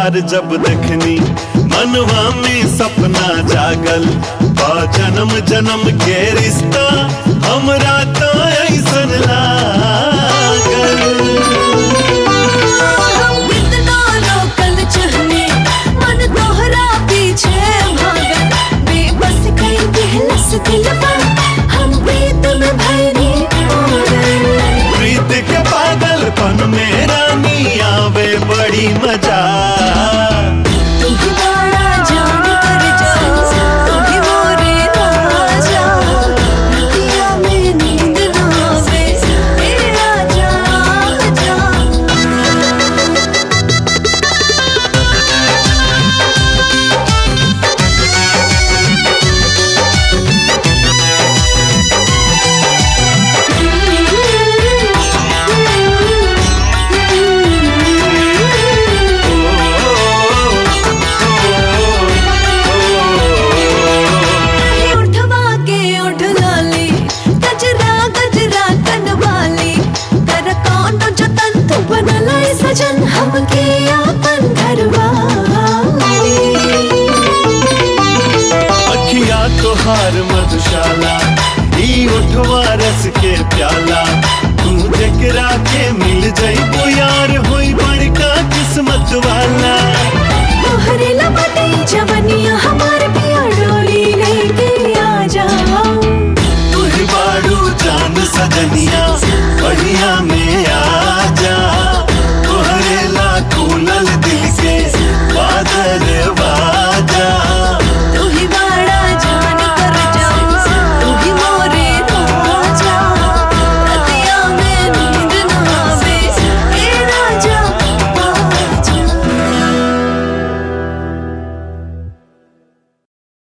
तोहार जब देखनी मनवा में सपना जागल बा जन्म जन्म के रिश्ता हमरा तो ऐसन लागल हम कितना लोकल चहने मन तोहरा पीछे भागल बेबस कई दिलस दिलवा हम प्रीत में भरी पागल प्रीत के पागलपन में रानी आवे बड़ी मजा तू ही बड़ा जान कर जा तू ही मोरे राजा रतिया में नींद ना आवे तेरा जाग जा उठवा के उठ लाली गजरा गजरा कनवाली कर कौन जतन तू बनलाई सजन हमके या